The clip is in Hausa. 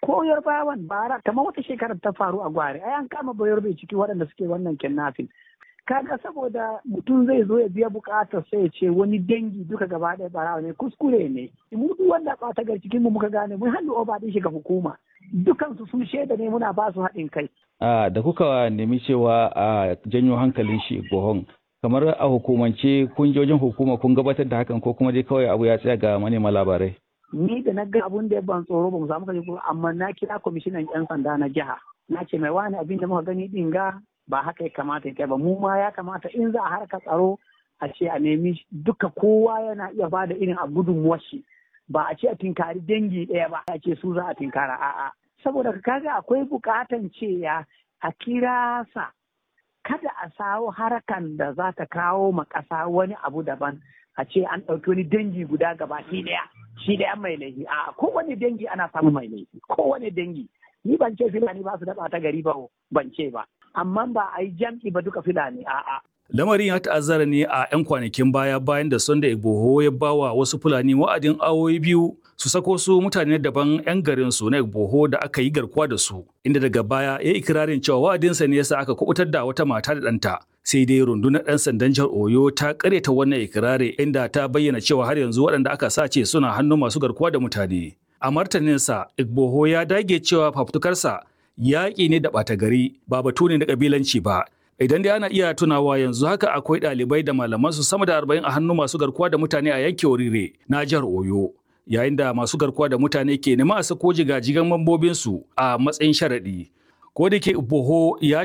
ko yarbawan bara kamar wata shekarar ta faru a gwari ai an kama bayar bai ciki waɗanda suke wannan kidnapping kaga saboda mutum zai zo ya biya bukatar sai ya ce wani dangi duka gaba ɗaya barawa ne kuskure ne mu duk wanda ɓata gar cikin mu muka gane mun hannu oba din shiga hukuma dukan su sun shaida ne muna ba su haɗin kai a da kuka nemi cewa a janyo hankalin shi bohon kamar a hukumance kun je wajen hukuma kun gabatar da hakan ko kuma dai kawai abu ya tsaya ga manema labarai ni da na ga abun da ya ban tsoro ba mu samu kaji amma na kira kwamishinan yan sanda na jiha na ce mai wani abin da muka gani din ga ba haka ya kamata ya ba mu ma ya kamata in za a harka tsaro a ce a nemi duka kowa yana iya ba da irin a gudunmuwar shi ba a ce a tinkari dangi ɗaya ba a ce su za a tinkara a'a saboda kaga akwai bukatan cewa a kira sa kada a sawo harakan da za ta kawo ma ƙasa wani abu daban a ce an ɗauki wani dangi guda gaba shi ɗaya shi ɗaya mai laifi a kowane dangi ana samun mai laifi kowane dangi ni ban ce filani ba su da ɓata gari ba ban ce ba amma ba a yi jam'i ba duka filani a'a Lamarin ya ta'azzara ne a 'yan kwanakin baya bayan da Sunday Igboho ya bawa wasu Fulani wa'adin awoyi biyu su sako su mutane daban 'yan garin su na Igboho da aka yi garkuwa da su, inda daga baya ya yi ikirarin cewa wa'adinsa ne yasa aka kubutar da wata mata da ɗanta. Sai dai rundunar 'yan sandan jihar Oyo ta karyata wannan ikirari inda ta bayyana cewa har yanzu waɗanda aka sace suna hannun masu garkuwa da mutane. A martaninsa, Igboho ya dage cewa fafutukarsa yaƙi ne da ɓata gari ba batu ne na ƙabilanci ba. Idan dai ana iya tunawa yanzu haka akwai ɗalibai da malamansu sama da arba'in a hannun masu garkuwa da mutane a yankin Orire na jihar Oyo. Yayin da masu garkuwa da mutane ke nema a sako jigajigan mambobinsu a matsayin sharaɗi. Ko da ke Boho ya